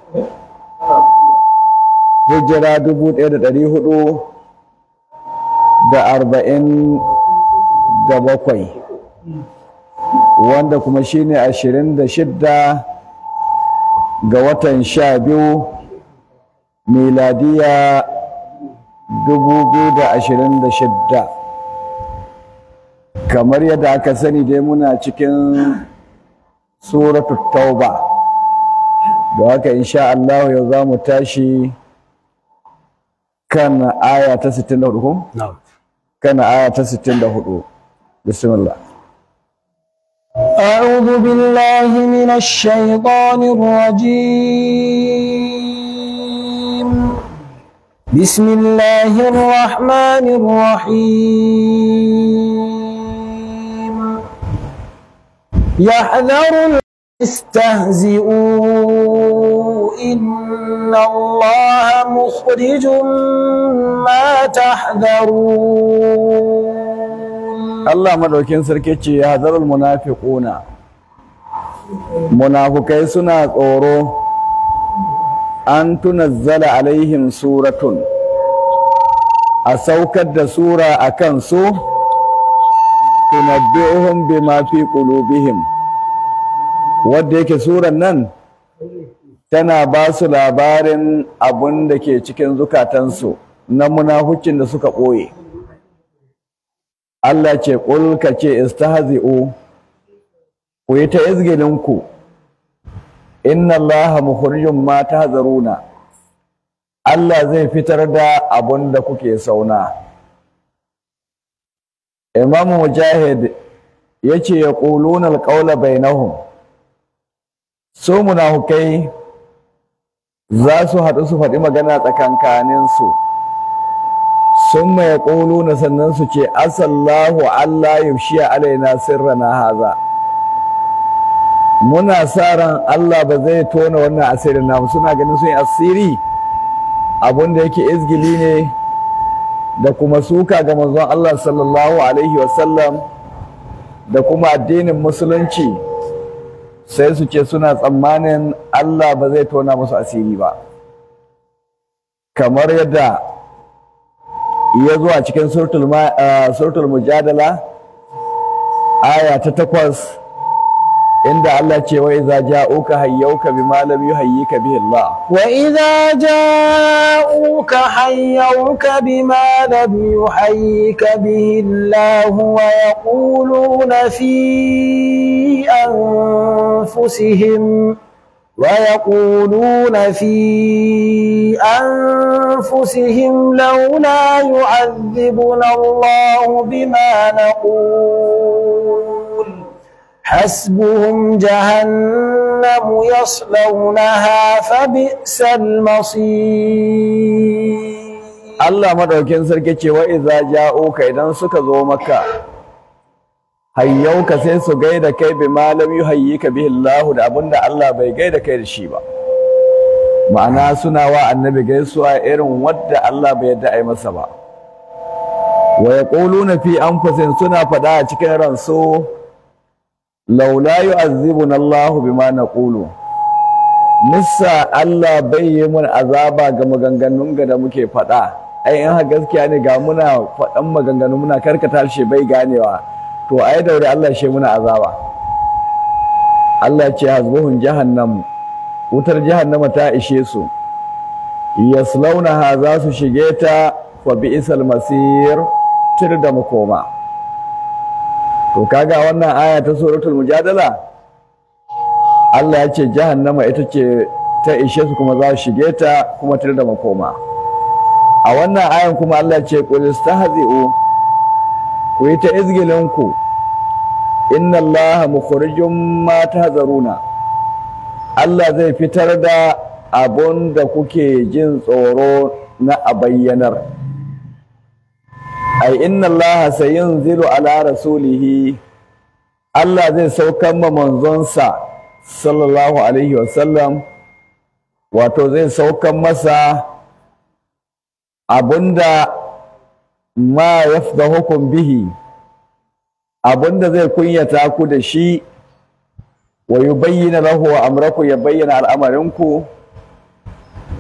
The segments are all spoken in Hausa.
hijira dubu ɗaya da ɗari hudu da arba'in da bakwai wanda kuma shine ashirin da shidda ga watan sha biyu miladiya dubu biyu da ashirin da shidda kamar yadda aka sani dai muna cikin suratu tauba da haka insha Allah yau za mu tashi kan aya ta 64 ko? kan aya ta 64 bismillah أعوذ بالله من الشيطان الرجيم بسم الله الرحمن الرحيم يحذر المستهزئون إن الله مخرج ما تحذرون Allah madaukin sarki ce ya hazarul munafiquna munafukai suna tsoro an tunazzala alaihim suratun a saukar da sura a kan su tunabbi'uhum bima fi qulubihim wadda yake suran nan tana ba su labarin abun da ke cikin zukatansu na munafucin da suka ɓoye Allah ce ƙul ka ce istahzi'u ku yi ta izgilinku inna Allah mukhrijum ma tahzaruna Allah zai fitar da abun da kuke sauna Imam Mujahid yace yaquluna alqawla bainahum su munafukai za su haɗu su faɗi magana tsakankaninsu sun mai na sannan su ce asallahu Allah yushiya alaina sirrana haza muna sa ran Allah ba zai tona wannan asirin namu suna ganin sun yi asiri abin da yake izgili ne da kuma suka ga manzon Allah sallallahu alaihi wasallam da kuma addinin musulunci sai su ce suna tsammanin Allah ba zai tona musu asiri ba kamar yadda ya zo a cikin suratul mujadala aya ta takwas inda Allah ce wa iza ja'uka hayyauka bima lam yuhayyika bihi Allah وإذا جاءوك حيوك بما لم يحيك به الله ويقولون في أنفسهم ويقولون في أنفسهم لولا يعذبنا الله بما نقول حسبهم جهنم يصلونها فبئس المصير Allah madaukin sarki ce wa iza ja'uka idan suka zo maka hayyauka sai su gaida kai bi malam yuhayyika bihi Allah da abinda Allah bai gaida kai da shi ba ma'ana suna wa annabi gaisuwa irin wadda Allah bai yadda ai masa ba wa yaquluna fi anfusihim suna fada a cikin ransu laula yu'azzibuna Allah bima naqulu nissa Allah bai yi mun azaba ga maganganun ga da muke fada ai in ha gaskiya ne ga muna faɗan maganganu muna karkata shi bai ganewa to ai daure Allah shi muna azaba Allah ce hasbuhun jahannam wutar jahannama ta ishe su yaslaunaha za su shige ta fa bi'sal masir tir da makoma to kaga wannan aya ta suratul mujadala Allah ya ce jahannama ita ce ta ishe su kuma za su shige ta kuma tir da makoma a wannan ayan kuma Allah ce qul istahzi'u ku yi ta izgilinku inna Allah mukhrijum ma tahzaruna Allah zai fitar da abun da kuke jin tsoro na a bayyanar ai inna Allah sayunzilu ala rasulihi Allah zai saukan ma manzonsa sallallahu alaihi wasallam wato zai saukan masa abunda ma yafdahukum bihi abunda zai kunyata ku da shi wa yubayyana lahu amraku ya bayyana al'amarinku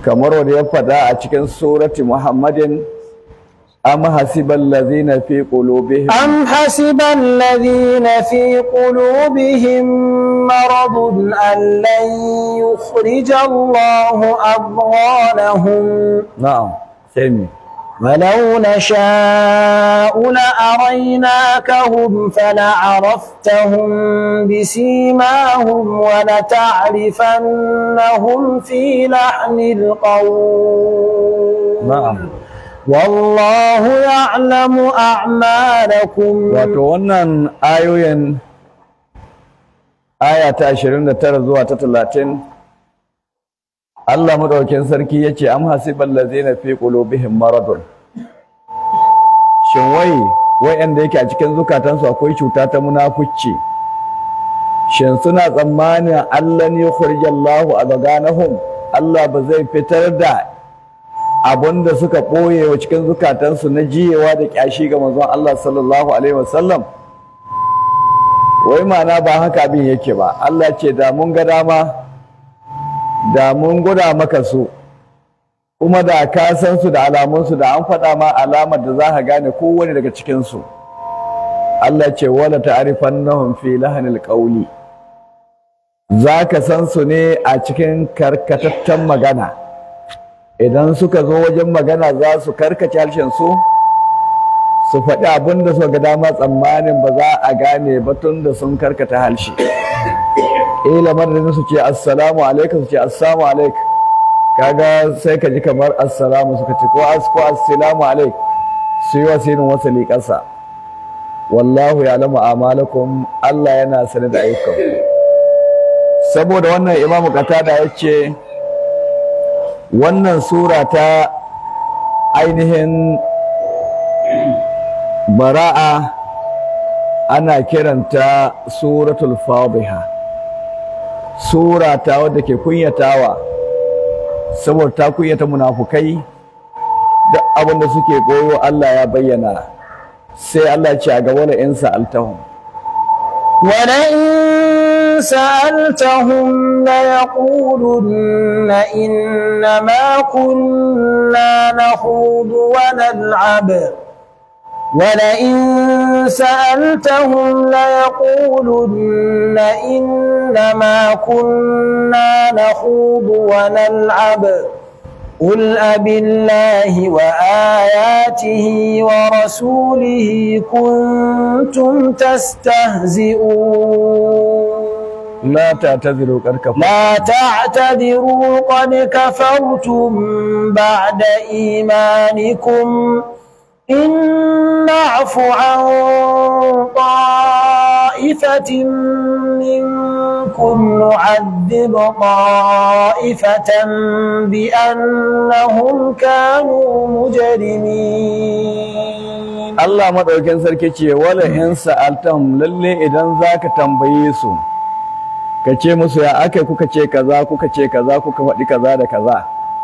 kamar wanda ya faɗa a cikin surati muhammadin am hasibal ladzina fi qulubihim أم حسب الذين في قلوبهم مرض أن لن يخرج الله أضغانهم na'am sai me ولو نشاء لأريناكهم فلعرفتهم بسيماهم ولتعرفنهم في لحن القول na'am والله يعلم أعمالكم wato wannan ayoyin aya ta 29 zuwa ta 30 Allah madaukakin sarki yace am hasibal ladzina fi qulubihim maradun shin wai wayanda yake a cikin zukatansu akwai cuta ta munafici shin suna tsammanin Allah ne khurjallahu adganahum Allah ba zai fitar da abinda suka ɓoye wa cikin zukatansu na jiyewa da ƙyashi ga manzon Allah sallallahu alaihi wasallam wai ma'ana ba haka abin yake ba Allah ce da mun ga dama da mun guda maka su kuma da ka san su da alamunsu da an faɗa ma alamar da za ka gane kowane daga cikinsu Allah ce wala ta'rifannahum fi lahanil qawli za ka san su ne a cikin karkatattan magana idan suka zo wajen magana za su karkace harshen su su faɗi abin da suka ga dama tsammanin ba za a gane ba tun da sun karkata harshe ila madadin su ce assalamu alaikum su ce assalamu alaik kaga sai ka ji kamar assalamu suka ce ko as ko assalamu alaik su yi wasinin wasali ƙasa wallahu ya lamu amalakum Allah yana sane da ayyukan saboda wannan imamu qatada ya ce wannan sura ta ainihin bara'a ana kiranta suratul fadiha sura ta wadda ke kunyatawa saboda ta kunyata munafukai duk abin da suke koyo Allah ya bayyana sai Allah ce a gaba da in sa'altahum ولئن سألتهم ليقولن إنما كنا نخوض ونلعب ولئن سألتهم ليقولن إنما كنا نخوض ونلعب قل أب الله وآياته ورسوله كنتم تستهزئون la ta'tadiru qad kafartum لا تعتذروا قد كفرتم بعد إيمانكم إن نعف عن طائفة منكم نعذب طائفة بأنهم كانوا مجرمين Allah madaukakin sarki ce wala in sa'altahum lalle idan zaka tambaye su ka ce musu ya akai kuka ce kaza kuka ce kaza kuka faɗi kaza da kaza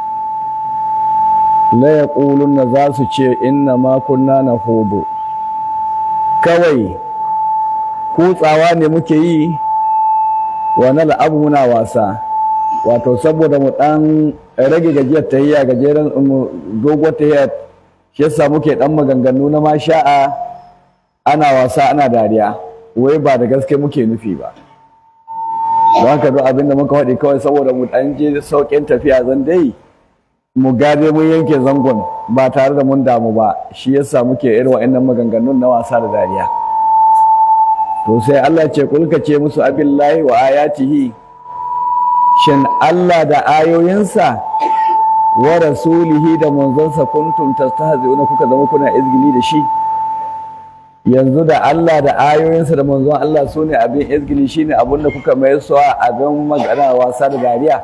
la yaquluna za su ce inna ma kunna nahudu kawai kutsawa ne muke yi wa nal'abu muna wasa wato saboda mu dan rage gajiyar tahiyya gajeren mu doguwar tahiyya shi yasa muke dan maganganu na masha'a ana wasa ana dariya wai ba da gaske muke nufi ba don haka duk abin da muka faɗi kawai saboda mu ɗan je sauƙin tafiya zan dai mu gade mun yanke zangon ba tare da mun damu ba shi yasa muke irin wa'annan maganganun na wasa da dariya to sai Allah ce kulka ce musu abillahi wa ayatihi shin Allah da ayoyinsa wa rasulihi da manzonsa kuntum tastahzi'una kuka zama kuna izgili da shi yanzu da Allah da ayoyinsa da manzon Allah su ne abin izgili shi ne abin da kuka mai suwa abin magana wasa da dariya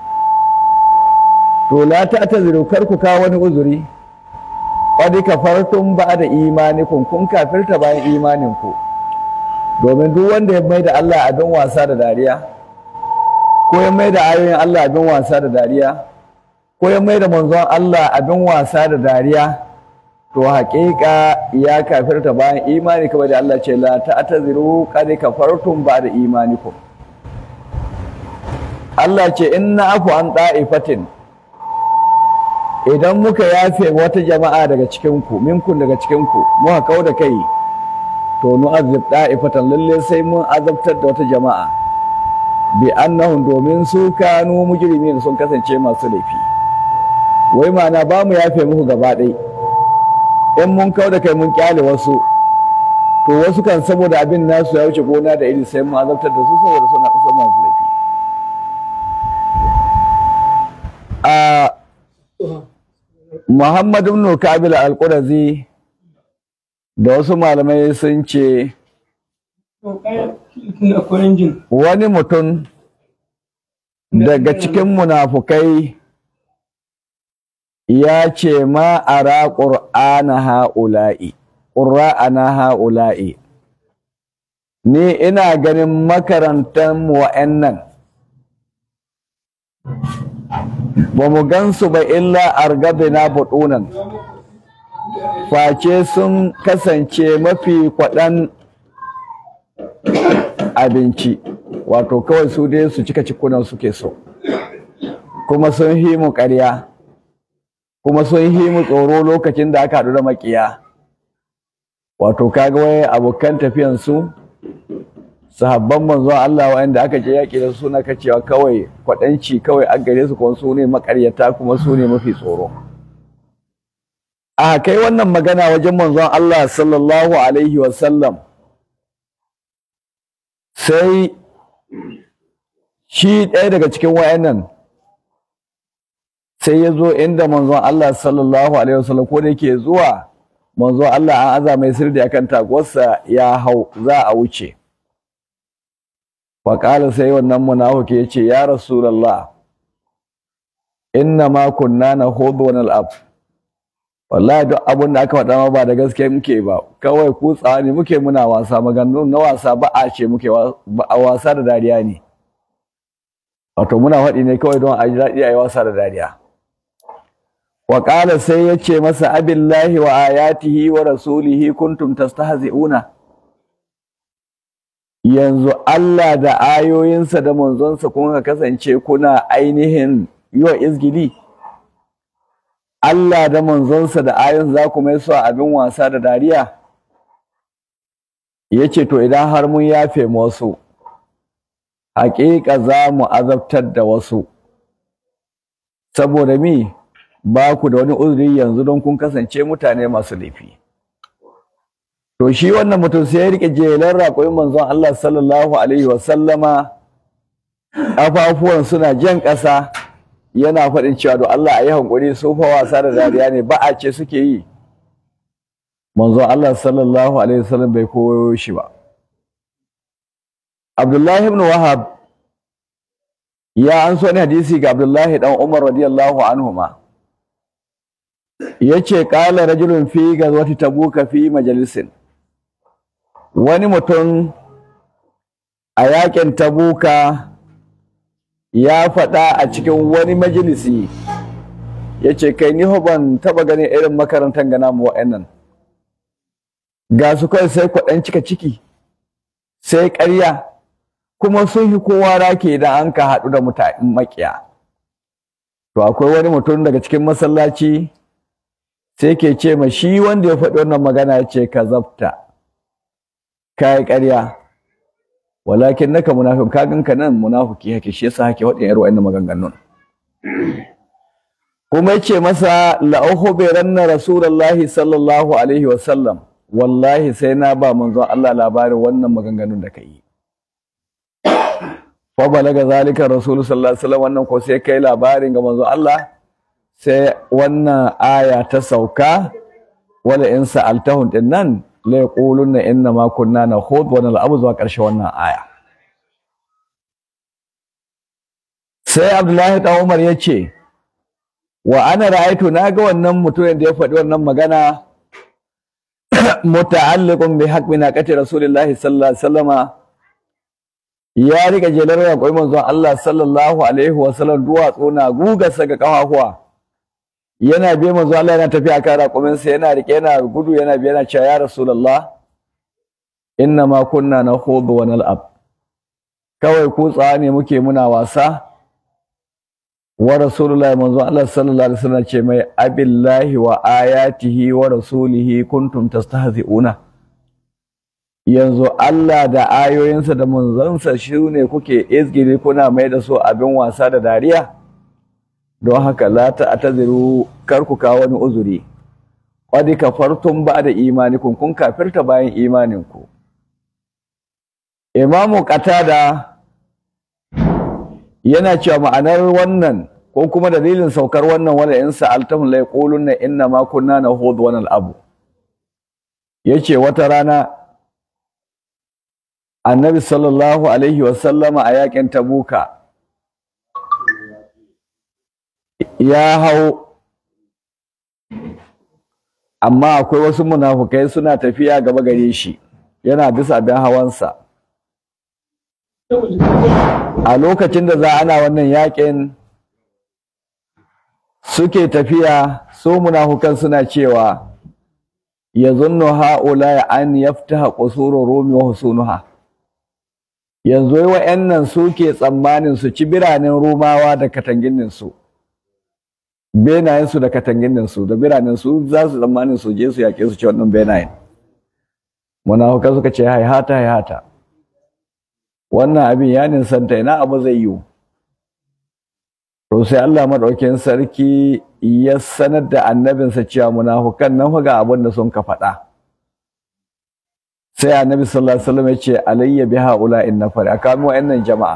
to la ta ta kar ku kawo wani uzuri qad kafartum ba'da imanikum kun kafirta bayan imaninku domin duk wanda ya mai da Allah abin wasa da dariya ko ya mai da ayoyin Allah abin wasa da dariya ko ya mai da manzon Allah abin wasa da dariya to haƙiƙa ya kafirta bayan imani kamar da Allah ce la ta'taziru qad kafartum ba'da imanikum Allah ce inna afu an da'ifatin idan muka yafe wata jama'a daga cikinku minkun daga cikinku muka kau da kai to nu azib da'ifatan lalle sai mun azabtar da wata jama'a bi annahum domin su kanu mujrimin sun kasance masu laifi wai ma'ana ba mu yafe muku gaba ɗai in mun kau da kai mun kyale wasu to wasu kan saboda abin nasu ya wuce gona da iri sai mun azabtar da su saboda suna kusa masu laifi a Muhammad ibn Kabil al-Qurazi da wasu malamai sun ce wani mutum daga cikin munafukai ya ce ma ara ƙur'ana ha'ula'i ƙura'ana ha'ula'i ni ina ganin makarantar wa'annan ba mu gansu ba illa argabina buɗunan face sun kasance mafi kwaɗan abinci wato kawai su dai su cika cikunan suke so kuma sun hi mu ƙarya kuma sun hi mu tsoro lokacin da aka haɗu da maƙiya wato kaga wai abokan tafiyansu sahabban manzon Allah wa'anda aka je yaƙi da suna kacewa kawai kwaɗanci kawai a gare su kuma su ne maƙaryata kuma su ne mafi tsoro a kai wannan magana wajen manzon Allah sallallahu alaihi wasallam sai shi ɗaya daga cikin wayannan sai ya zo inda manzon Allah sallallahu alaihi wasallam ko da yake zuwa manzon Allah an aza mai sirri akan taguwarsa ya hau za a wuce faƙala sai wannan munafiki ya ce ya rasulallah inna ma kunna na hudu wani al'ab wallahi duk abin da aka faɗa ma ba da gaske muke ba kawai kutsawa ne muke muna wasa maganganu na wasa ba a ce muke wasa da dariya ne wato muna faɗi ne kawai don a ji daɗi a yi wasa da dariya wa sai ya ce masa abillahi wa ayatihi wa rasulihi kuntum tastahzi'una yanzu Allah da ayoyinsa da manzonsa kun kasance kuna ainihin yi wa izgili Allah da manzonsa da ayoyin za ku mai su abin wasa da dariya ya ce to idan har mun yafe wasu haƙiƙa za mu azabtar da wasu saboda mi ba ku da wani uzuri yanzu don kun kasance mutane masu laifi to shi wannan mutum sai ya rike jelar raƙoyin manzon Allah sallallahu alaihi wa sallama afafuwan suna jan ƙasa yana faɗin cewa do Allah ayi hankuri su fa wasa da dariya ne ba a ce suke yi manzon Allah sallallahu alaihi wa sallam bai koyo shi ba Abdullahi ibn Wahab ya an so ne hadisi ga Abdullahi dan Umar radiyallahu anhuma yace qala rajulun fi gazwati tabuka fi majalisin wani mutum a yakin tabuka ya faɗa a cikin wani majalisi ya ce kai ni ban taɓa ganin irin makarantar gana mu wa'annan ga su kai sai kwaɗan cika ciki sai ƙarya kuma sun yi kowa rake idan an ka haɗu da mutane makiya to akwai wani mutum daga cikin masallaci sai ke ce ma shi wanda ya faɗi wannan magana ya ce ka zabta ka yi ƙarya walakin naka munafin ka ganka nan munafiki hake shi yasa hake waɗin yar wa'annan maganganun kuma yace masa la ukhbiranna rasulullahi sallallahu alaihi wa sallam wallahi sai na ba manzon Allah labarin wannan maganganun da kai fa balaga zalika rasul sallallahu alaihi wasallam wannan ko sai kai labarin ga manzon Allah sai wannan aya ta sauka wala in sa'altahum din nan la yaquluna inna ma kunna nakhud wa nal'abu zuwa ƙarshe wannan aya sai Abdullahi dan Umar yace wa ana ra'aytu naga wannan mutumin da ya faɗi wannan magana muta'alliqun bi haqqi naqati rasulillahi sallallahu alaihi wasallama ya rika jelar raƙoyi manzon Allah sallallahu alaihi wasallam duwatsu na gugarsa ga kafafuwa yana bi manzo Allah yana tafiya kan raƙumin sa yana rike yana gudu yana bi yana cewa ya rasulullah inna ma kunna nakhudu wa nal'ab kawai kutsa ne muke muna wasa wa rasulullahi manzo Allah sallallahu alaihi wasallam ce mai abillahi wa ayatihi wa rasulihi kuntum tastahzi'una yanzu Allah da ayoyinsa da manzansa shi ne kuke izgiri kuna mai da su abin wasa da dariya don haka la ta'taziru kar ku kawo wani uzuri qad kafartum ba'da imanikum kun kafirta bayan imaninku Imamu Qatada yana cewa ma'anar wannan ko kuma dalilin saukar wannan wala in sa'altahum la yaquluna inna ma kunna nahud wa nal'abu yace wata rana Annabi sallallahu alaihi wa sallama a yakin Tabuka ya hau amma akwai wasu munafukai suna tafiya gaba gare shi yana bisa abin hawansa a lokacin da za ana wannan yakin suke tafiya su munafukan suna cewa yazunnu haula an yaftaha qusuru rumi wa husunuha yanzu wa'annan suke tsammanin su ci biranen rumawa da katanginin su benayen su da katanginin su da biranen su za su tsammanin su je su yake su ci wannan benayen munafukan suka ce haihata haihata wannan abin ya ninsanta ina abu zai yiwu to sai Allah madaukakin sarki ya sanar da annabinsa cewa munafukan nan ga abin da sun ka faɗa sai annabi sallallahu alaihi wasallam ya ce alayya biha ula in nafar aka mu wa'annan jama'a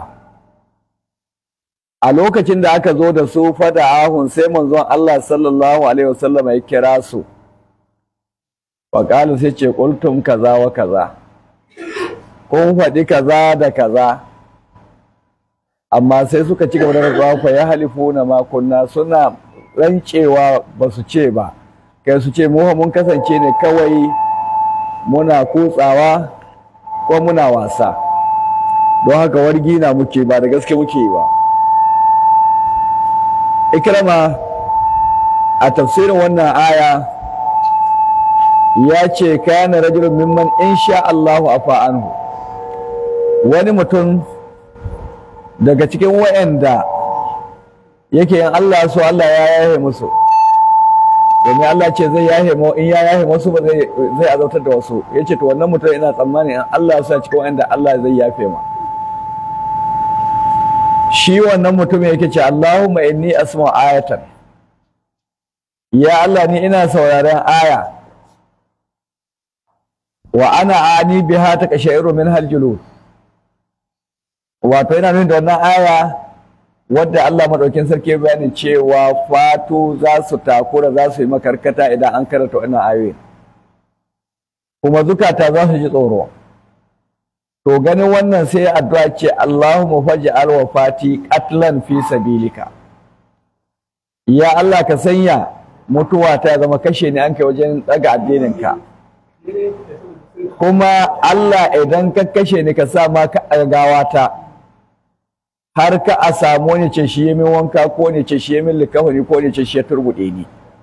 a lokacin da aka zo da su fada ahun sai manzon Allah sallallahu alaihi wasallam ya kira su wa qala sai ce qultum kaza wa kaza kun faɗi kaza da kaza amma sai suka ci gaba da rantsuwa fa ya halifu na makunna suna rancewa ba su ce ba kai su ce mu mun kasance ne kawai muna kutsawa ko muna wasa don haka wargi na muke ba da gaske muke ba ikrama a tafsirin wannan aya ya ce kana rajulun mimman insha Allahu afa anhu wani mutum daga cikin wa'anda yake yin Allah so Allah ya yahe musu domin Allah ce zai yahe mu in ya yahe musu ba zai zai azautar da wasu yace to wannan mutum ina tsammani in Allah ya cikin wa'anda Allah zai yafe ma shi wannan mutum yake ce Allahumma inni asma'u ayatan ya Allah ni ina sauraron aya wa ana ani biha takashairu min haljulud wato yana nuna da wannan aya wadda Allah madaukin sarki ya bayani cewa fatu za su takura za su yi makarkata idan an karanta wannan ayoyi kuma zukata za su ji tsoro to ganin wannan sai addu'a ce Allahumma faj'al wafati qatlan fi sabilika ya Allah ka sanya mutuwa ta zama kashe ni an kai wajen daga addinin ka kuma Allah idan ka kashe ni ka sa ma ka gawata har ka a samu wani ce shi min wanka ko ne ce shi min likafani ko ne ce shi ya turbuɗe ni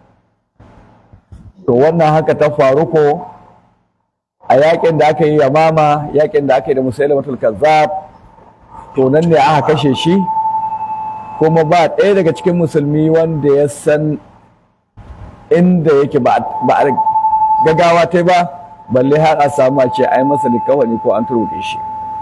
to wannan haka ta faru ko a yakin da aka yi yamama yakin da aka yi da musailamatul kazzab to nan ne aka kashe shi kuma ba ɗaya daga cikin musulmi wanda ya san inda yake ba a gagawa ta ba balle har a samu a ce ai masa likafani ko an turbuɗe shi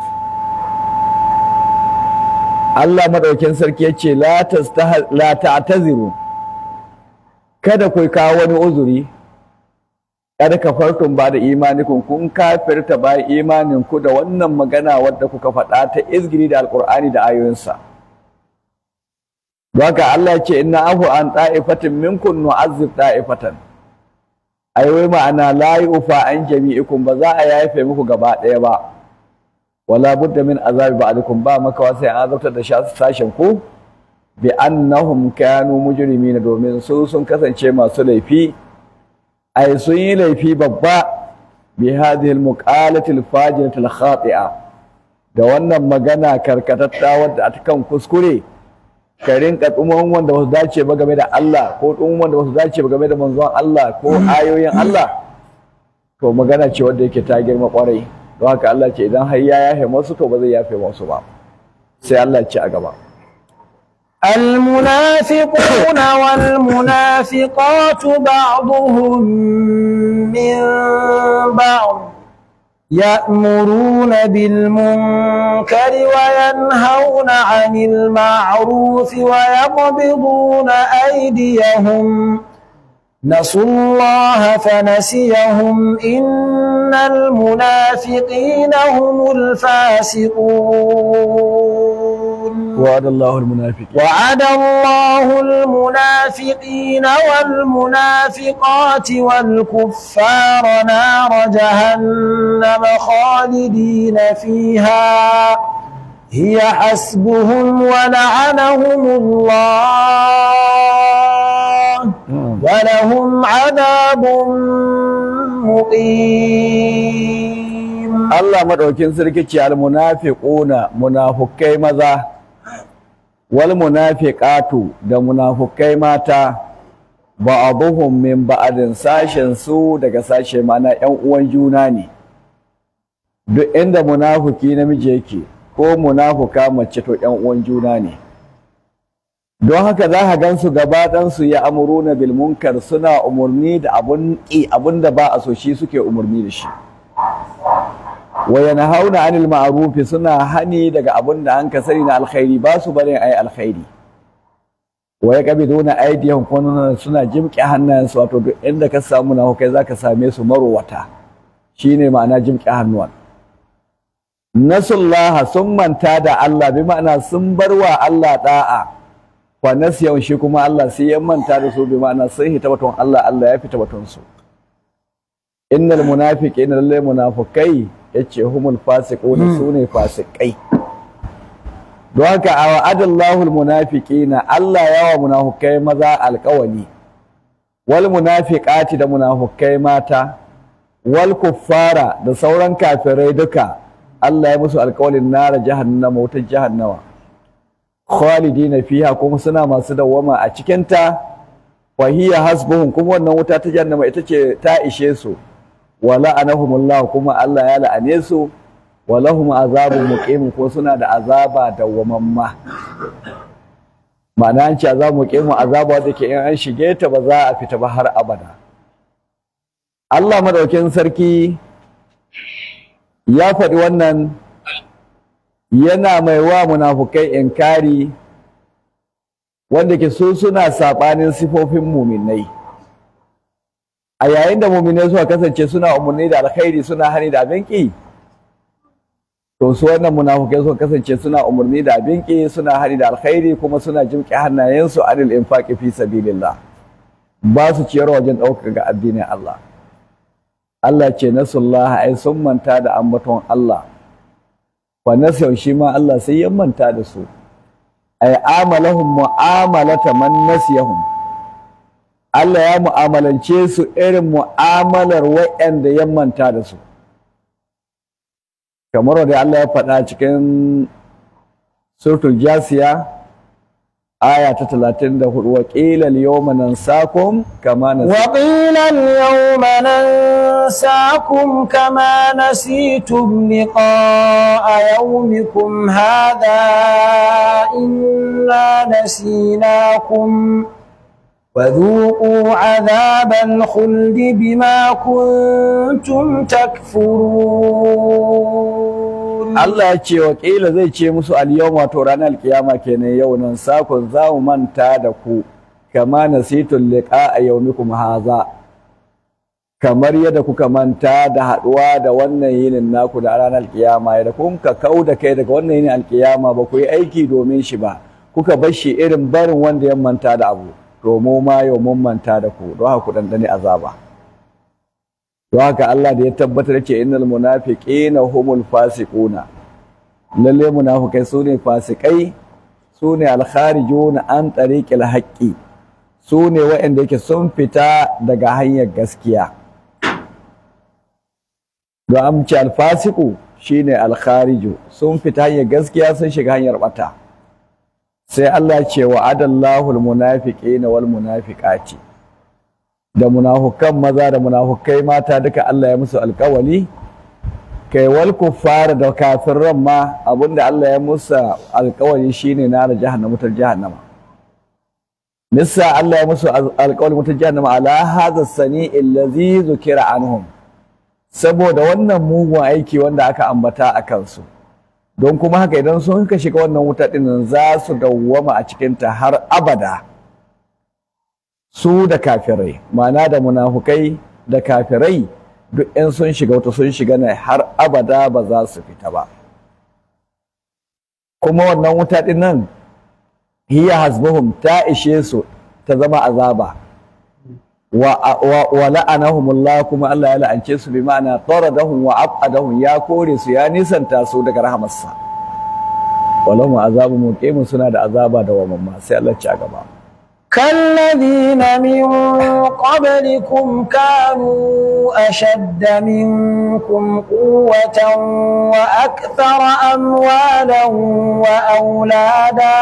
Allah madaukin sarki yace la tastah la ta'taziru kada ku kawo wani uzuri kada kafartum ba da imanikun kun kafirta ba imanin ku da wannan magana wadda kuka faɗa ta izgiri da alqur'ani da ayoyinsa don haka Allah yace inna afu an ta'ifatin minkum nu'azzib ta'ifatan ai wai ma'ana la yufa an jami'ikum ba za a yafe muku gaba ɗaya ba wala budda min azabi ba'dikum ba makawa sai an azabtar da sashen ku bi annahum kanu mujrimina domin su sun kasance masu laifi ai sun yi laifi babba bi hadhihi almuqalati alfajirati alkhati'a da wannan magana karkatatta wadda a kan kuskure ka rinka tsuman wanda wasu dace ba game da Allah ko tsuman wanda wasu dace ba game da manzon Allah ko ayoyin Allah to magana ce wadda yake ta girma kwarai don haka Allah ce idan har ya yafe masu to ba zai yafe masu ba sai Allah ce a gaba المنافقون والمنافقات بعضهم من بعض يأمرون بالمنكر وينهون عن المعروف ويقبضون أيديهم نسوا الله فنسيهم إن المنافقين هم الفاسقون وعد الله المنافقين وعد الله المنافقين والمنافقات والكفار نار جهنم خالدين فيها هي حسبهم ولعنهم الله ولهم عذاب مقيم Allah madaukin sarki ce al munafiquna munafukai maza wal munafiqatu da munafukai mata ba'aduhum min ba'adin sashen su daga sashe mana yan uwan juna ne duk inda munafuki namiji yake ko munafuka mace to yan uwan juna ne don haka za ka gansu gaba ɗansu ya amuruna bil munkar suna umarni da abun ƙi abun da ba a so shi suke umarni da shi wa yanhauna anil ma'rufi suna hani daga abun da an ka sani na alkhairi ba su barin ayi alkhairi wa yaqbiduna aydihim kununa suna jimƙe hannayensu wato duk inda ka samu na hukai zaka same su marowata shine ma'ana jimƙe hannuwan nasullaha sun manta da Allah bi ma'ana sun barwa Allah da'a fa nasiyan shi kuma Allah sai ya manta da su bi ma'ana sun hita batun Allah Allah ya fita batun su innal munafiqina lallai munafikai yace humul fasiquna sune fasikai don haka a wa'adallahu almunafiqina Allah yawa munafikai maza alƙawali wal munafiqati da munafikai mata wal kuffara da sauran kafirai duka Allah ya musu alƙawalin nara jahannama wutar jahannama khalidina fiha kuma suna masu dawwama a cikinta wa hiya hasbuhum kuma wannan wuta ta jahannama ita ce ta ishe su wa la'anahumullah kuma Allah ya la'ane su wa lahum azabun muqim ko suna da azaba dawwamamma ma'ana an ce azabu muqim azaba da ke in an shige ta ba za a fita ba har abada Allah madaukin sarki ya faɗi wannan yana mai wa munafukai inkari wanda ke so suna saɓanin sifofin muminai a yayin da muminai suka kasance suna umarni da alkhairi suna hani da abin ƙi to su wannan munafukai suka kasance suna umarni da abin ƙi suna hani da alkhairi kuma suna jimƙe hannayensu anil infaqi fi sabilillah ba su ciyar wajen ɗaukaka ga addinin Allah Allah ce nasullah ai sun manta da ambaton Allah fa nasau shi ma Allah sai ya manta da su ay amalahum mu'amalata man nasiyahum Allah ya mu'amalance su irin mu'amalar waɗanda ya manta da su kamar wanda Allah ya faɗa cikin suratul jasiya aya ta 34 wa qila al-yawma nansakum kama nasikum وقيل اليوم ننساكم كما نسيتم لقاء يومكم هذا إنا نسيناكم وذوقوا عذاب الخلد بما كنتم تكفرون Allah ya ce wa ƙila zai ce musu al-yawm wato ranar kiyama kenan yau nan sakon za mu manta da ku kama nasitul liqa a yaumikum haza kamar yadda kuka manta da haɗuwa da wannan yinin naku da ranar kiyama yadda kun ka kau da kai daga wannan yinin alkiyama ba ku yi aiki domin shi ba kuka bar shi irin barin wanda ya manta da abu to mu ma yau mun manta da ku don haka ku dandane azaba don haka Allah da ya tabbatar ce innal munafiqina humul fasiquna lalle munafikai su ne fasikai su ne alkharijuna an tariqil haqqi su ne waɗanda yake sun fita daga hanyar gaskiya don amci alfasiku shine alkhariju sun fita hanyar gaskiya sun shiga hanyar bata sai Allah ce wa adallahu almunafiqina wal munafiqati da munafukan maza da munafukai mata duka Allah ya musu alkawali kai wal kuffar da kafirran ma abinda Allah ya musu alkawali shine na jahannama ta jahannama nissa Allah ya musu alƙawar mutu jahannama ala hadha sani allazi zukira anhum saboda wannan mugun aiki wanda aka ambata a kansu don kuma haka idan sun ka shiga wannan wuta ɗin za su dawwama a cikinta har abada su da kafirai ma'ana da munafukai da kafirai duk in sun shiga wuta sun shiga ne har abada ba za su fita ba kuma wannan wuta ɗin nan hiya hasbuhum ta ishe su ta zama azaba wa, wa, wa la'anahumullah kuma Allah ya la'ance su bi ma'ana taradahum wa abadahum ya kore su ya nisanta su daga rahamarsa walahum azabu muqimin suna da azaba da wamamma sai Allah ci a gaba كالذين من قبلكم كانوا أشد منكم قوة وأكثر أموالا وأولادا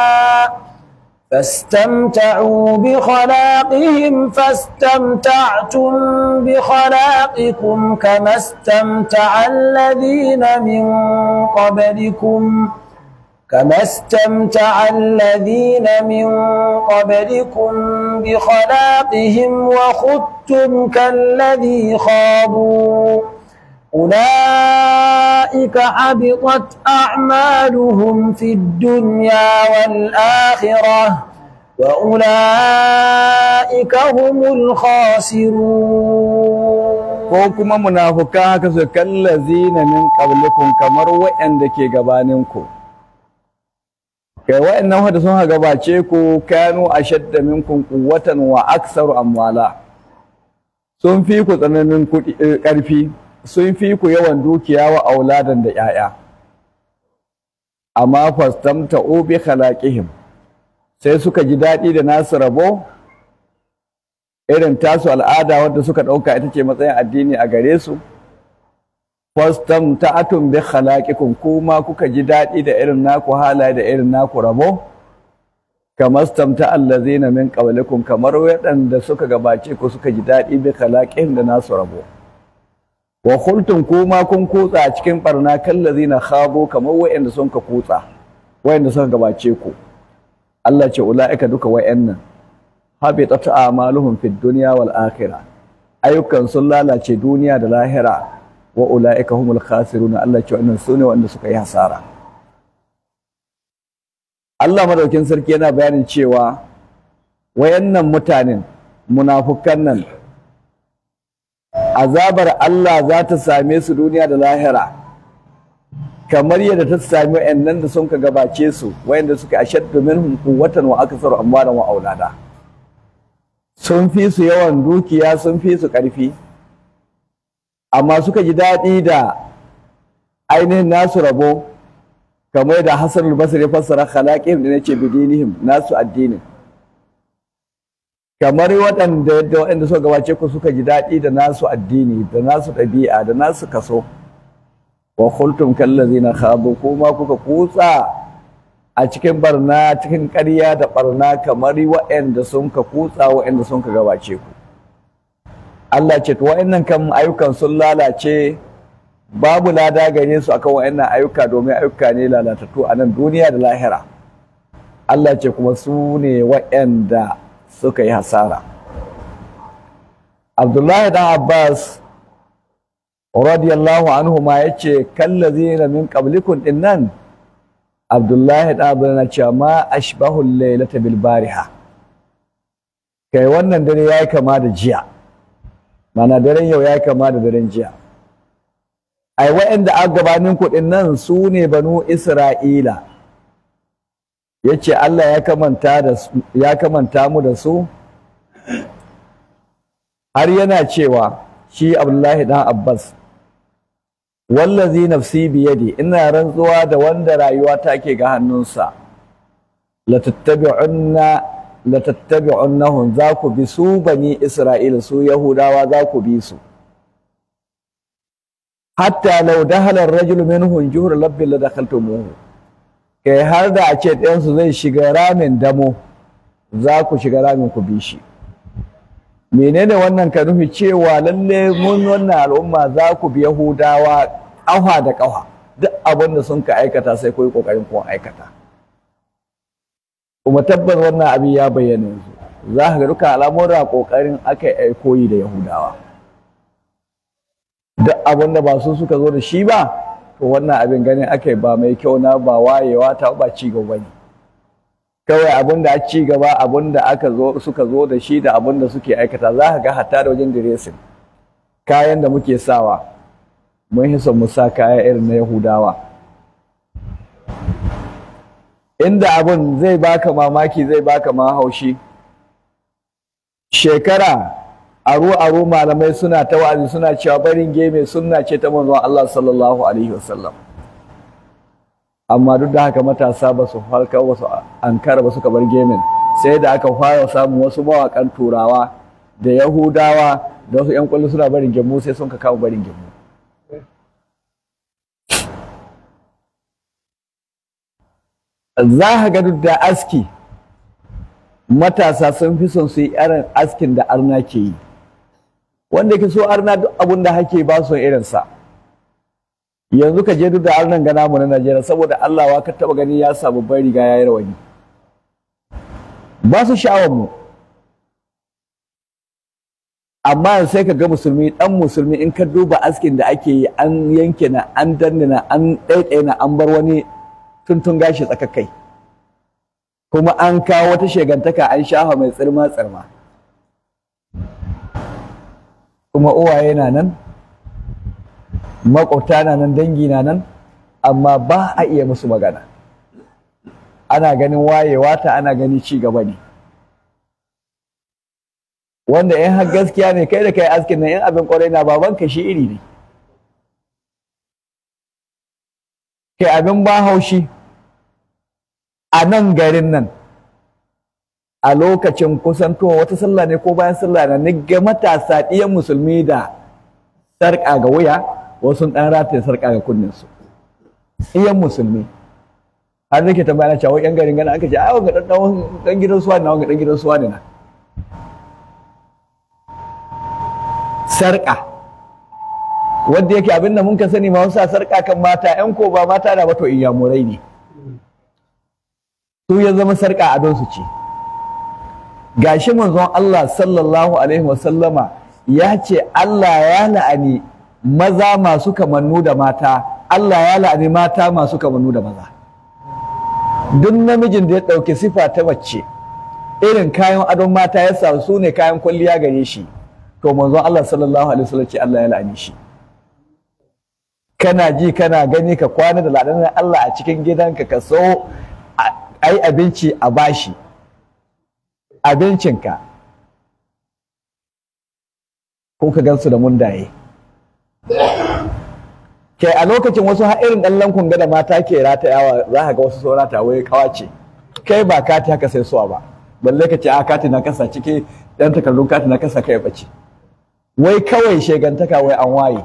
فاستمتعوا بخلاقهم فاستمتعتم بخلاقكم كما استمتع الذين من قبلكم كما استمتع الذين من قبلكم بخلاقهم وخذتم كالذي خاضوا أولئك حبطت أعمالهم في الدنيا والآخرة وأولئك هم الخاسرون ko kuma munafukan haka su kallazina min qablikum kamar waɗanda ke gabaninku kai waɗannan wanda sun gabace ku kanu ashadda minkum quwwatan wa aktsaru amwala sun fi ku tsananin kuɗi ƙarfi sun fi ku yawan dukiya wa auladan da 'ya'ya amma fastamta bi khalaqihim sai suka ji daɗi da nasu rabo irin tasu al'ada wadda suka ɗauka ita ce matsayin addini a gare su fastamta'atum bi khalaqikum kuma kuka ji daɗi da irin naku halaye da irin naku rabo kamar stamta allazina min qablikum kamar waɗanda suka gabace ku suka ji daɗi bi khalaqihim da nasu rabo wa khultum kuma kun kutsa a cikin barna kallazina khabo kamar waɗanda sun ka kutsa waɗanda suka gabace ku Allah ce ula'ika duka wayannan habitat a'maluhum fid dunya wal akhirah ayyukan sun lalace duniya da lahira wa ula'ika humul khasiruna Allah ce wannan sune wanda suka yi hasara Allah madaukin sarki yana bayanin cewa wayannan mutanen munafukan nan azabar Allah za ta same su duniya da lahira kamar yadda ta sami wayannan da sun ka gabace su wayanda suka ashaddu minhum quwwatan wa aktsaru amwalan wa aulada sun fi su yawan dukiya sun fi su ƙarfi amma suka ji daɗi da ainihin nasu rabo kamar da Hassan al-Basri fassara khalaqihim da nace bidinihim nasu addinin kamar waɗanda yadda waɗanda suka gabace ku suka ji daɗi da nasu addini da nasu ɗabi'a da nasu kaso wa khultum kallazina khadu kuma kuka kutsa a cikin barna cikin ƙarya da barna kamar waɗanda sun ka kutsa waɗanda sun ka gabace ku Allah ce to waɗannan kan ayyukan sun lalace babu lada gare su akan waɗannan ayyuka domin ayyuka ne lalatattu a nan duniya da lahira Allah ce kuma su ne waɗanda suka yi hasara Abdullahi dan Abbas radiyallahu anhu ma yace kallazina min qablikum dinnan Abdullahi dan Abbas na cewa ma ashbahu laylata bil bariha kai wannan dare yayi kama da jiya mana daren yau yayi kama da daren jiya ai waɗanda a gabanin kuɗin nan su ne banu Isra'ila yace Allah ya kamanta da ya kamanta mu da su har yana cewa shi Abdullahi dan Abbas wallazi nafsi biyadi ina rantsuwa da wanda rayuwa take ga hannunsa la tattabi'unna la tattabi'unnahum za ku bi su bani Isra'ila su Yahudawa za ku bi su hatta law dahala ar-rajulu minhum juhra labbi la dakhaltumuhu kai har da a ce ɗayansu zai shiga ramin damo za ku shiga ramin ku bi shi menene wannan ka nufi cewa lalle mun wannan al'umma za ku bi yahudawa ƙafa da ƙafa duk abin da sun ka aikata sai ku yi ƙoƙarin kuma aikata kuma tabbas wannan abin ya bayyana yanzu za ka ga duka al'amura kokarin aka yi koyi da yahudawa duk abin da ba su suka zo da shi ba to wannan abin ganin aka yi ba mai kyau na ba wayewa ta ba ci gaba ne kawai abin da a ci gaba abin da aka zo suka zo da shi da abin da suke aikata za ka ga hatta da wajen diresin kayan da muke sawa mun hisa mu sa kaya irin na yahudawa inda abin zai baka mamaki zai baka ma haushi shekara aro-aro malamai suna ta wa'azi suna cewa barin geme sunna ce ta manzon Allah sallallahu alaihi wasallam amma duk da haka matasa ba su farka ba su ankara ba suka bar gemin sai da aka fara samun wasu mawakan turawa da yahudawa da wasu yan kwallo suna barin gemu sai sun ka kama barin gemu za ka ga duk da aski matasa sun fi son su yi irin askin da arna ke yi wanda ke so arna duk abin da hake ba su irinsa yanzu ka je duk da arnan gana mu na Najeriya saboda Allah wa ka taba gani ya samu bai riga ya yi rawani ba su sha'awar mu amma sai ka ga musulmi dan musulmi in ka duba askin da ake yi an yanke na an danne na an ɗaiɗaya na an bar wani tuntun gashi tsakakai kuma an kawo wata shegantaka an shafa mai tsirma tsirma kuma uwaye na nan makwabta na nan dangi na nan amma ba a iya musu magana ana ganin wayewa ta ana gani ci gaba ne wanda in har gaskiya ne kai da kai askin nan in abin kwarai na baban ka shi iri ne kai abin ba haushi a nan garin nan a lokacin kusantowa wata sallah ne ko bayan sallah na ni ga matasa ɗiyan musulmi da sarƙa ga wuya wasu ɗan rataye sarƙa ga kunninsu ɗiyan musulmi har nake tambaya na cewa yan garin gana aka ce ai wanga dan dan gidan suwa ne wanga dan gidan suwa ne na sarƙa wanda yake abin da mun ka sani ma wasu sarƙa kan mata yan ko ba mata da ba to iyamurai ne su ya zama sarƙa a don su ce gashi manzon Allah sallallahu alaihi wasallama ya ce Allah ya la'ani maza masu kamannu da mata Allah ya la'ani mata masu kamannu da maza duk namijin da ya ɗauki sifa ta mace irin kayan adon mata ya sa su ne kayan kwalliya gare shi to manzon Allah sallallahu alaihi wasallam ce Allah ya la'ani shi kana ji kana gani ka kwana da la'anar Allah a cikin gidanka ka so ai abinci a bashi abincinka ko ka gansu da mundaye ke a lokacin wasu har irin ɗan lankun da mata ke ratayawa za ka ga wasu sun rata wai kawace kai ba kati haka sai suwa ba balle ka ce a kati na kasa ciki ɗan takardun kati na kasa kai bace wai kawai shegantaka wai an waye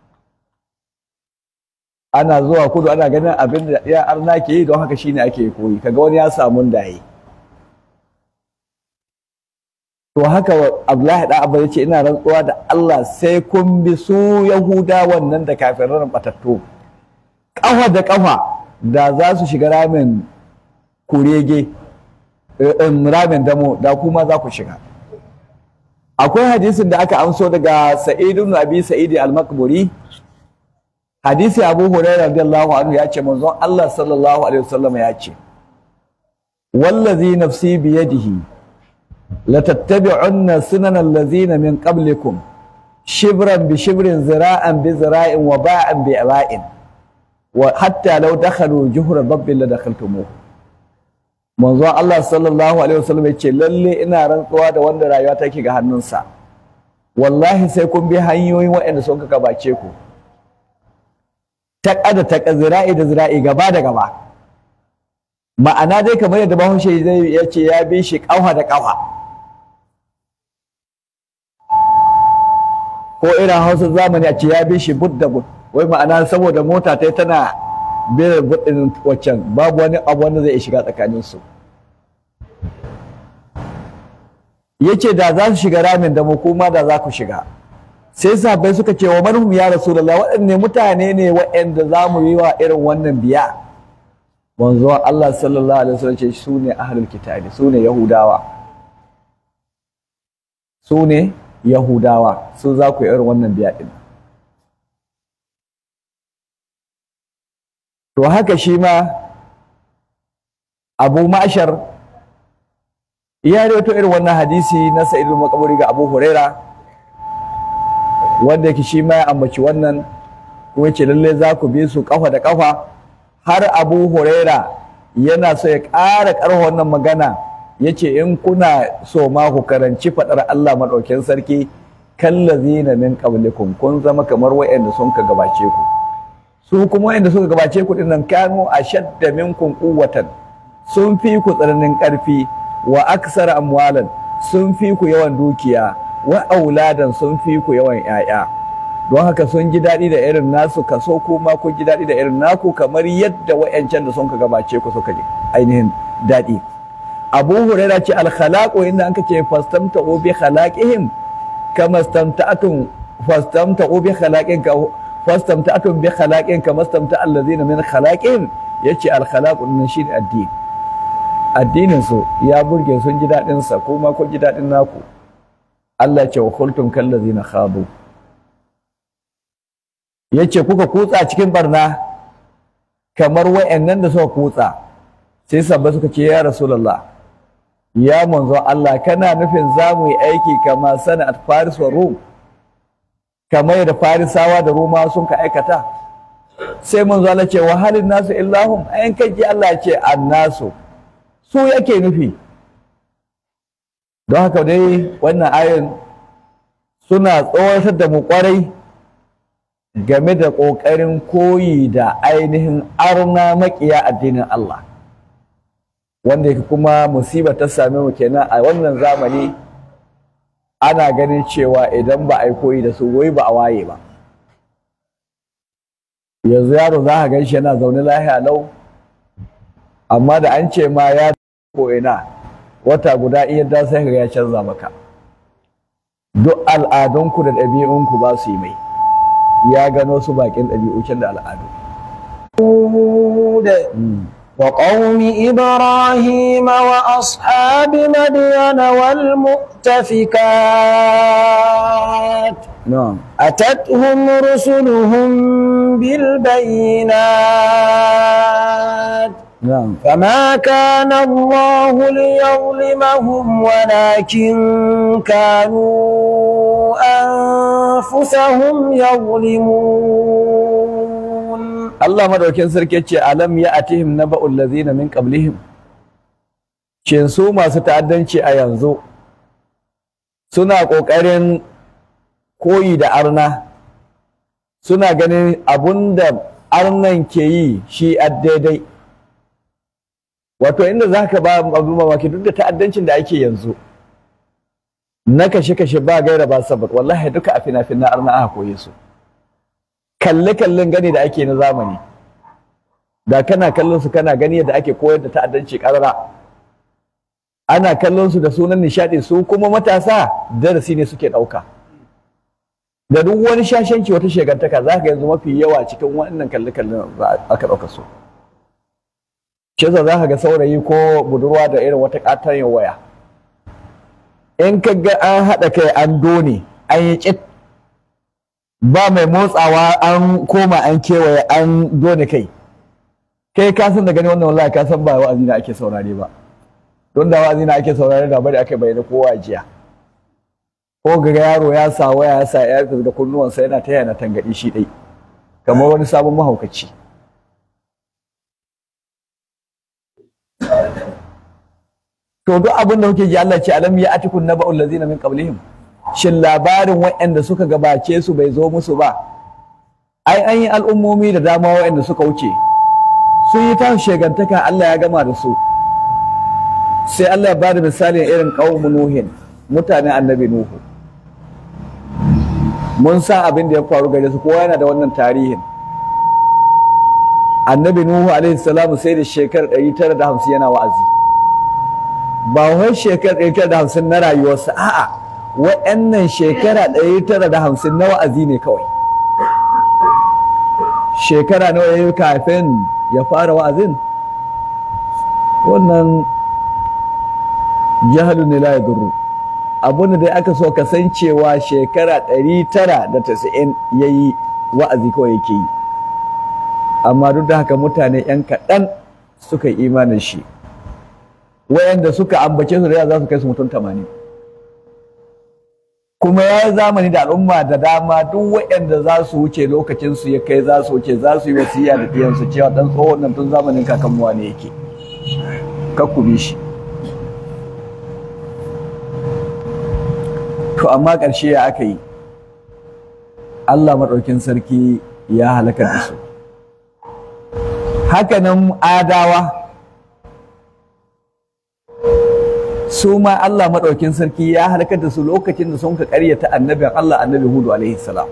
ana zuwa kudu ana ganin abin da ya arna ke yi don haka shine ake koyi kaga wani ya samu daye to haka Abdullahi da Abba yace ina rantsuwa da Allah sai kun bi su Yahuda wannan da kafirin batattu kafa da kafa da za su shiga ramin kurege ramin damo da kuma za ku shiga akwai hadisin da aka amso daga Sa'id ibn Abi Sa'id al-Makburi hadisi Abu Hurairah radiyallahu anhu ya ce manzon Allah sallallahu alaihi wasallam ya ce wallazi nafsi biyadihi لتتبعن سنن الذين من قبلكم شبرا بشبر ذراعا بذراع وباعا بإباء وحتى لو دخلوا جهر ضب لدخلتموه manzon Allah sallallahu alaihi wasallam yace lalle ina rantsuwa da wanda rayuwa take ga hannunsa wallahi sai kun bi hanyoyin waɗanda sun ka gabace ku ta da ta zira'i da zira'i gaba da gaba ma'ana dai kamar yadda bahaushe zai yace ya bi shi ƙafa da ƙafa ko irin hausa zamani a ce ya bi shi bud da bud wai ma'ana saboda mota ta tana biyar budin waccan babu wani abu wanda zai shiga tsakanin su yace da za su shiga ramin da mu kuma da za ku shiga sai sahabbai suka ce wa manhum ya rasulullah waɗanne mutane ne waɗanda za mu yi wa irin wannan biya manzo Allah sallallahu alaihi wasallam ce su ne ahlul kitabi su ne yahudawa su ne yahudawa su za ku yi irin wannan biya ɗin to haka shi ma abu mashar ya rawaito irin wannan hadisi na sa'idul makaburi ga abu huraira wanda yake shi ma ya ambaci wannan kuma ce lalle za ku bi su kafa da kafa har abu huraira yana so ya ƙara ƙarfa wannan magana ya ce in kuna so ma ku karanci faɗar Allah maɗaukin sarki kallazina min qablikum kun zama kamar wa'anda sun ka gabace ku su kuma wa'anda suka gabace ku dinnan kanu ashadda minkum quwwatan sun fi ku tsananin ƙarfi wa aksara amwalan sun fi ku yawan dukiya wa auladan sun fi ku yawan 'ya'ya don haka sun ji daɗi da irin nasu kaso kuma kun ji daɗi da irin naku kamar yadda wa'yancan da sun ka gabace ku suka ji ainihin daɗi abu huraira ce alkhalaqu inda an ce fastamta bi khalaqihim kama stamta'atun fastamta bi khalaqin ka fastamta'atun bi khalaqin kama stamta allazina min khalaqihim yace alkhalaqu nan shine addini addinin su ya burge sun ji daɗin sa kuma kun ji daɗin naku Allah ya ce wa kultum kallazina khadu ya ce kuka kutsa cikin barna kamar wa'annan da suka kutsa sai sabba suka ce ya rasulallah ya manzon Allah kana nufin za mu yi aiki kama sana'at faris wa rum kamar da farisawa da roma sun ka aikata sai manzo Allah ce wa halin nasu illahum ayan kaji Allah ce annasu su yake nufi don haka dai wannan ayin suna tsawatar da mu kwarai game da ƙoƙarin koyi da ainihin arna maƙiya addinin Allah wanda yake kuma musiba ta same mu kenan a wannan zamani ana ganin cewa idan ba a yi koyi da su wai ba a waye ba yanzu yaro za ka gan shi yana zaune lahiya lau amma da an ce ma ya ko ina wata guda iya da sai ka ya canza maka duk al'adunku da ɗabi'unku ba su yi mai ya gano su bakin ɗabi'ukin da al'adu. وقوم إبراهيم وأصحاب مدين والمؤتفكات نعم أتتهم رسلهم بالبينات نعم فما كان الله ليظلمهم ولكن كانوا أنفسهم يظلمون Allah madaukin sarki ce alam ya atihim naba'ul ladzina min qablihim shin su masu ta'addanci a yanzu suna ƙoƙarin koyi da arna suna ganin abunda arnan ke yi shi a daidai wato inda za ka ba abu mamaki duk da ta'addancin da ake yanzu na kashe-kashe ba gaira ba sabat wallahi duka a fina-finan arna aka koye su kalle-kallen gani da ake na zamani da kana kallon su kana gani yadda ake koyar da ta'addanci karara ana kallon su da sunan nishadi su kuma matasa darasi ne suke ɗauka da duk wani shashanci wata shegantaka za ka yanzu mafi yawa cikin wannan kalle-kallen aka ɗauka su shi za ka ga saurayi ko budurwa da irin wata ƙatar waya in ka ga an haɗa kai an done an yi ƙit ba mai motsawa an koma an kewaye an done kai kai ka san da gani wannan wallahi ka san ba wa'azi na ake saurare ba don da wa'azi na ake saurare da bari aka bayyana kowa jiya ko ga yaro ya sa waya ya sa ya da kunnuwansa yana ta yana tangadi shi dai kamar wani sabon mahaukaci to duk abin da kuke ji Allah ce alam ya atikun naba'ul ladzina min qablihim shin labarin waɗanda suka gabace su bai zo musu ba ai an yi al'ummomi da dama waɗanda suka wuce sun yi ta shegantaka Allah ya gama da su sai Allah ya bada misalin irin qaumu nuhin mutanen annabi nuhu mun san abin da ya faru gare su kowa yana da wannan tarihin annabi nuhu alaihi salamu sai da shekarar 950 yana wa'azi ba wai shekarar 950 na rayuwarsa a'a wa'annan shekara 950 na wa'azi ne kawai shekara nawa yayi kafin ya fara wa'azin wannan jahalu ne la yadurru abin da aka so kasancewa shekara 990 ya yi wa'azi kawai yake yi amma duk da haka mutane 'yan kaɗan suka yi imanin shi wayanda suka ambace su da za su kai su mutum tamanin kuma ya yi zamani da al'umma da dama duk wayanda za su wuce lokacin su ya kai za su wuce za su yi wasiya da ɗiyansu cewa ɗan tsohon nan tun zamanin kakanmuwa ne yake kakku bi shi to amma ƙarshe ya aka yi Allah maɗaukin sarki ya halaka da su hakanan adawa su ma Allah maɗaukin sarki ya halakar da su lokacin da sun ka ƙaryata annabin Allah annabi Hudu alaihi salam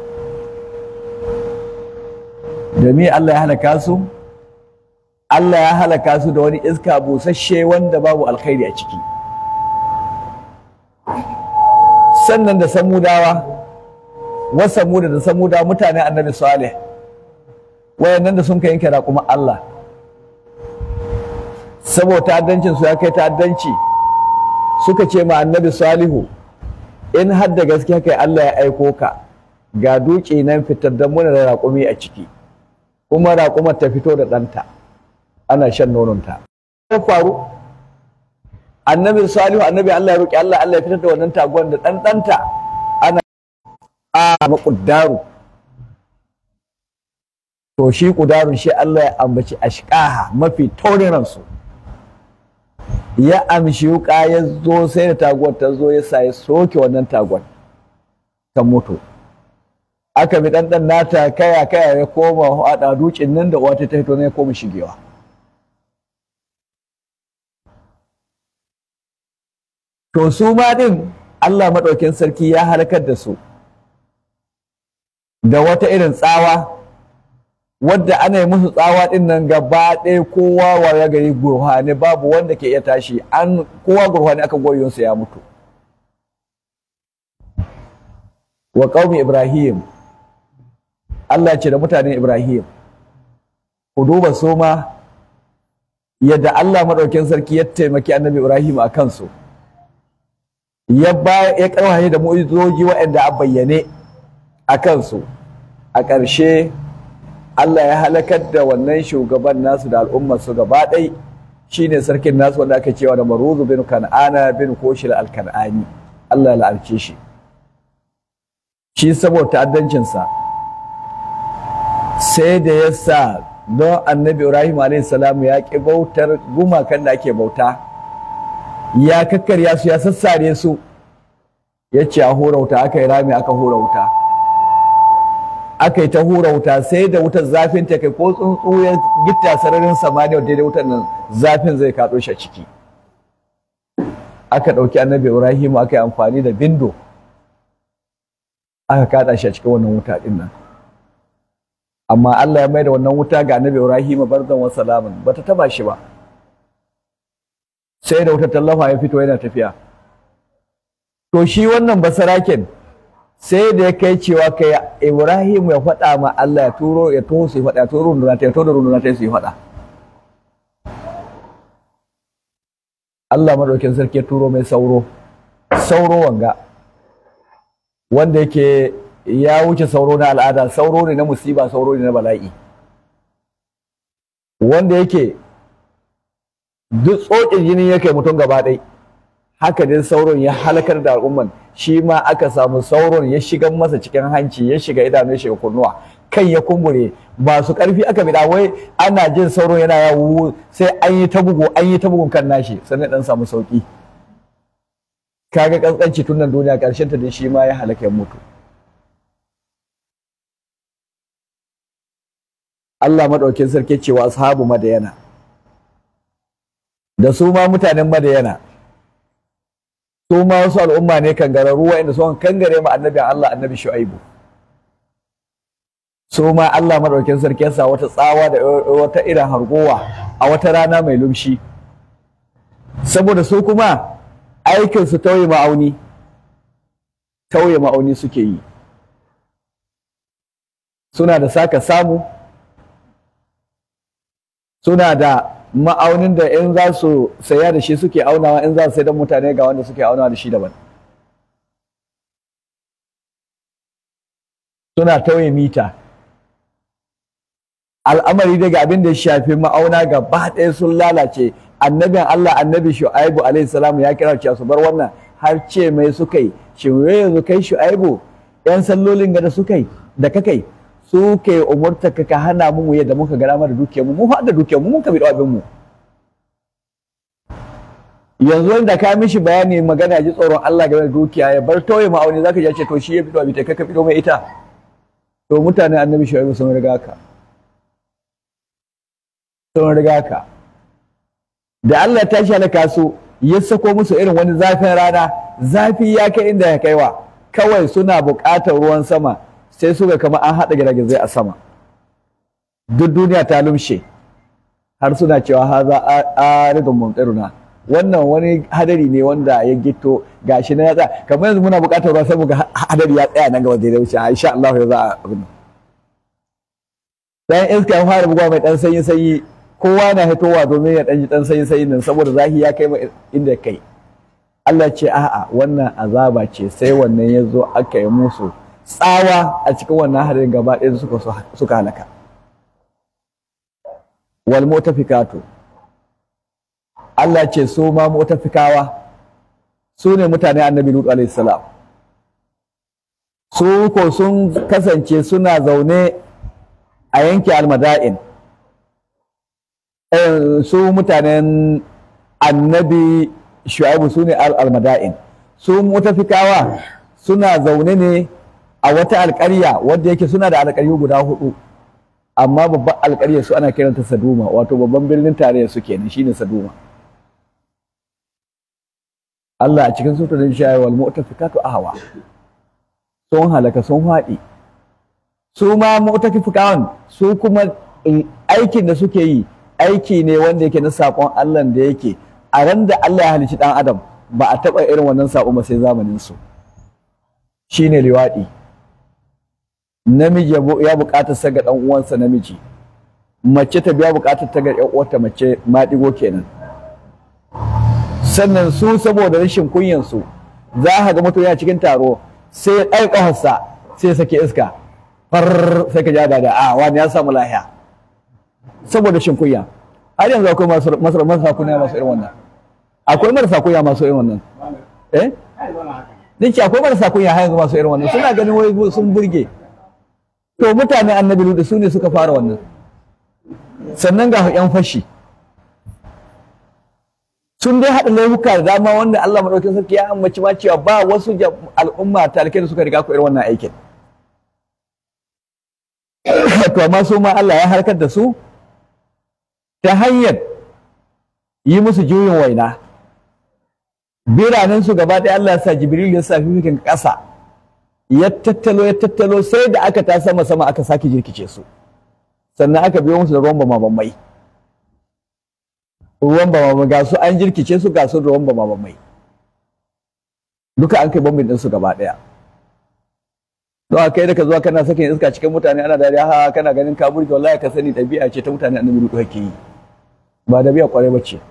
da me Allah ya halaka su Allah ya halaka su da wani iska busasshe wanda babu alkhairi a ciki sannan da samudawa wa samuda da samudawa mutane annabi salih wayannan da sun ka yanke raƙuma Allah saboda ta'addancin su ya kai ta'addanci suka ce ma annabi salihu in har da gaskiya kai Allah ya aiko ka ga duki nan fitar da muna da raƙumi a ciki kuma raƙumar ta fito da ɗanta ana shan nononta ya faru annabi salihu annabi Allah ya roƙi Allah Allah ya fitar da wannan taguwar da ɗan ɗanta ana a maƙuddaru to shi ƙudarun shi Allah ya ambaci ashƙaha mafi taurin ransu ya amshi wuka ya zo sai da taguwar ta zo ya sa ya soke wannan taguwar ta mutu aka bi ɗanɗan nata kaya kaya ya koma haɗa dukin nan da wata ta hito ne ya koma shigewa to su ma ɗin Allah maɗaukin sarki ya halakar da su da wata irin tsawa wadda ana yi musu tsawa din nan gaba ɗaya kowa waya gari gurhane babu wanda ke iya tashi an kowa gurhane aka goyonsa ya mutu wa qaumi ibrahim Allah ce da mutanen ibrahim ku duba su ma yadda Allah maɗaukin sarki ya taimaki annabi ibrahim a kansu ya ba ya karwaye da mu'izoji waɗanda a bayyane a kansu a ƙarshe Allah ya halakar da wannan shugaban nasu da al'ummar su gaba ɗai shine sarkin nasu wanda aka cewa da Maruzu bin Kan'ana bin Koshil al-Kan'ani Allah ya la'arce shi shi saboda ta'addancinsa sai da ya sa don annabi Ibrahim alayhi salam ya ƙi bautar gumakan da ake bauta ya kakkarya su ya sassare su ya ce a hura wuta aka yi rami aka hura wuta aka yi ta hura wuta sai da wutar zafin ta kai ko tsuntsu ya gitta sararin samaniya daidai wutar nan zafin zai kaɗo shi a ciki aka ɗauki annabi ibrahim aka yi amfani da bindo aka kaɗa shi a cikin wannan wuta ɗin nan amma Allah ya mai da wannan wuta ga annabi ibrahim barzan wa salaman bata taba shi ba sai da wutar tallafa ya fito yana tafiya to shi wannan basaraken sai da ya kai cewa kai Ibrahim ya faɗa ma Allah ya turo ya toho su faɗa ya turo runduna ta ya turo runduna ta su yi faɗa Allah madaukin sarki ya turo mai sauro sauro wanga wanda yake ya wuce sauro na al'ada sauro ne na musiba sauro ne na bala'i wanda yake duk tsokin jini yake mutum gaba ɗaya haka dai sauron ya halakar da al'umman shi ma aka samu sauron ya shiga masa cikin hanci ya shiga idanu ya shiga kunnuwa kan ya kumbure ba su karfi aka bida wai ana jin sauron yana yawo sai an yi ta bugu an yi ta bugun kan nashi sannan dan samu sauki kaga kaskanci tun nan duniya karshen ta dai shi ma ya halaka ya mutu Allah madaukin sarki cewa ashabu madayana da su ma mutanen madayana su ma wasu al'umma ne kangararru waɗanda sun kangare ma annabi Allah annabi Shu'aibu su ma Allah madaukakin sarki ya sa wata tsawa da wata irin hargowa a wata rana mai lumshi saboda su kuma aikin su tauye ma'auni tauye ma'auni suke yi suna da saka samu suna da ma'aunin da in za su saya da shi suke aunawa in za su sai don mutane ga wanda suke aunawa da shi daban suna tauye mita al'amari daga abin da ya shafi ma'auna gaba ɗaya sun lalace annabin Allah annabi Shu'aibu alaihi salam ya kira cewa su bar wannan har ce mai suka yi shin wai yanzu kai Shu'aibu yan sallolin ga da suka yi da kakai su ke umurta ka ka hana mu yadda muka gara da dukiyar mu mu fa da dukiyar mu mun ka bi da abin mu yanzu wanda ka mishi bayani magana ji tsoron Allah game da dukiya ya bar tauye ma'auni zaka ji ya ce to shi ya bi da abin ta kai ka bi mai ita to mutanen annabi Shu'aibu sun riga ka sun riga ka da Allah ya tashi halaka su ya sako musu irin wani zafin rana zafi ya kai inda ya kaiwa kawai suna buƙatar ruwan sama sai suka kama an haɗa giragizai a sama duk duniya ta lumshe har suna cewa haza aridun mumtiruna wannan wani hadari ne wanda ya gito gashi na ya tsaya kamar yanzu muna buƙatar ruwa sai muga hadari ya tsaya nan gaba da ya wuce insha Allah ya za a abin dan iska ya fara bugawa mai dan sanyi sanyi kowa na hitowa domin ya ɗan ji ɗan sanyi sanyi nan saboda zahi ya kai inda kai Allah ce a'a wannan azaba ce sai wannan ya zo aka yi musu tsawa a cikin wannan harin gaba ɗaya suka suka halaka wal mutafikatu Allah ce su ma mutafikawa su ne mutane annabi Lut alaihi salam su ko sun kasance suna zaune a yanke almada'in su mutanen annabi shu'aibu su ne almada'in su mutafikawa suna zaune ne a wata alƙarya wadda yake suna da alƙaryu guda hudu amma babban alƙarya su ana kiranta saduma wato babban birnin tarayya su kenan shine saduma Allah a cikin suturin shayar wal mu'tafikatu ahwa sun halaka sun haɗi su ma mu'tafikawan su kuma aikin da suke yi aiki ne wanda yake na saƙon Allah da yake a ran da Allah ya halicci ɗan adam ba a taɓa irin wannan saƙo ba sai zamanin su shine liwaɗi namiji ya buƙatar sa ga ɗan uwansa namiji mace ta biya buƙatar ta ga ƴan uwarta mace maɗigo kenan sannan su saboda rashin kunyan su za ka ga mutum yana cikin taro sai ya ɗaga ƙafarsa sai ya sake iska far sai ka ja da a wani ya samu lahiya saboda shin kunya har yanzu akwai masu marasa kunya masu irin wannan akwai marasa kunya masu irin wannan eh Dinki akwai marasa kunya har yanzu masu irin wannan suna ganin wai sun burge to mutane annabi lutu su ne suka fara wannan sannan ga yan fashi sun dai haɗa laifuka da dama wanda Allah maɗaukin sarki ya ambaci ma cewa ba wasu al'umma talikai da suka riga ku irin wannan aikin to amma su ma Allah ya harkar da su ta hanyar yi musu juyin waina biranensu gaba ɗaya Allah ya sa Jibril ya sa fifikin ƙasa ya tattalo ya tattalo sai da aka ta sama sama aka sake jirkice su sannan aka biyo musu da ruwan bama-bamai ruwan bama ga su an jirkice su ga su ruwan bama-bamai duka an kai bambin ɗinsu gaba ɗaya don a kai da ka zuwa kana sakin iska cikin mutane ana dariya ha kana ganin ka burge wallahi ka sani ɗabi'a ce ta mutane annabi ruku kake yi ba ɗabi'a kwarai ba ce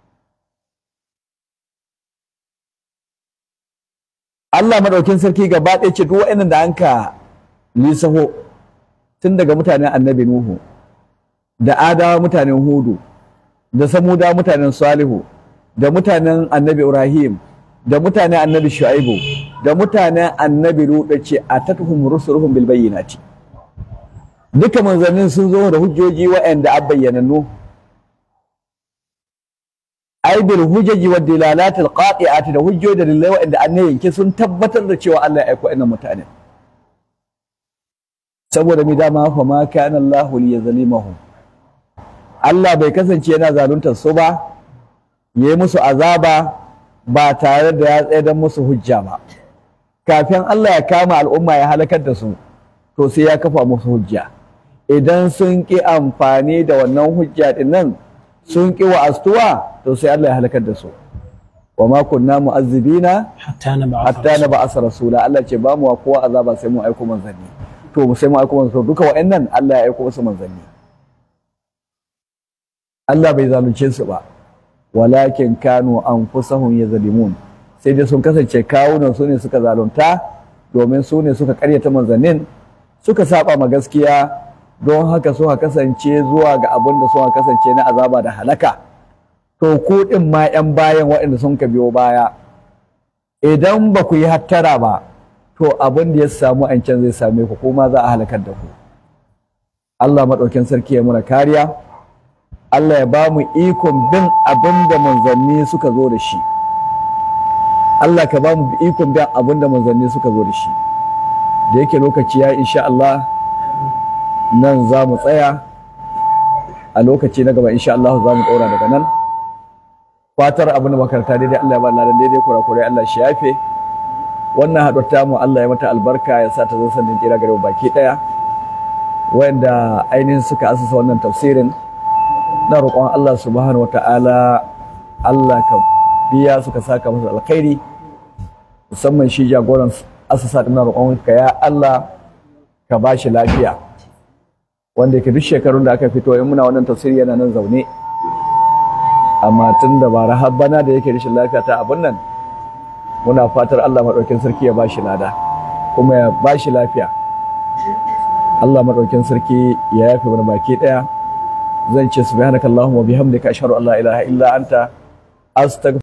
Allah madaukin sarki gaba ɗaya ce duk wa'annan da anka lisaho tun daga mutanen annabi Nuhu da adawa mutanen Hudu da samuda mutanen Salihu da mutanen annabi Ibrahim da mutanen annabi Shu'aibu da mutanen annabi Lutu ce a tatuhum rusuluhum bil bayyinati duka manzannin sun zo da hujjoji wa'anda a bayyanannu ai bil hujjaji wa dilalati al qati'ati da hujjoji da dalilai wa'anda an yanke sun tabbatar da cewa Allah ya aiko innan mutane saboda mi dama fa ma kana Allah li yazlimahum Allah bai kasance yana zaluntar su ba yayi musu azaba ba tare da ya tsaye don musu hujja ba kafin Allah ya kama al'umma ya halakar da su to sai ya kafa musu hujja idan sun ƙi amfani da wannan hujja din nan sun ƙi wa astuwa to sai Allah ya halakar da su wa ma kunna mu'azzibina hatta na ba hatta na ba'asa rasula Allah ce ba mu wa kowa azaba sai mu aiko manzanni to sai mu aiko manzanni duka wa'annan Allah ya aiko musu manzanni Allah bai zalunce su ba walakin kanu anfusahum yazlimun sai dai sun kasance kawunan su ne suka zalunta domin su ne suka karyata manzannin suka saba ma gaskiya don haka suka kasance zuwa ga abin da suka kasance na azaba da halaka to ku din ma yan bayan waɗanda sun ka biyo baya idan ba ku yi hattara ba to abin da ya samu an can zai same ku kuma za a halakar da ku Allah maɗaukin sarki ya muna kariya Allah ya ba mu ikon bin abin da manzanni suka zo da shi Allah ka ba mu ikon bin abin da manzanni suka zo da shi da yake lokaci ya insha Allah nan za mu tsaya a lokaci na gaba insha Allah za mu ɗora daga nan fatar abin da makaranta daidai Allah ya ba ladan daidai kurakurai Allah shi yafe wannan haɗuwar tamu Allah ya mata albarka ya sa ta zo sannin kira gare baki ɗaya wanda ainihin suka asasa wannan tafsirin na roƙon Allah subhanahu wa ta'ala Allah ka biya suka saka masa alkhairi musamman shi jagoran asasa ɗin roƙon ka ya Allah ka ba shi lafiya wanda yake duk shekarun da aka fito in muna wannan tafsiri yana nan zaune amma tun da bara har bana da yake rashin lafiya ta abin nan muna fatar Allah maɗaukin sarki ya ba shi lada kuma ya ba shi lafiya Allah maɗaukin sarki ya yafe mana baki ɗaya zan ce subhanakallahumma bihamdika ashhadu an la ilaha illa anta astaghfiruka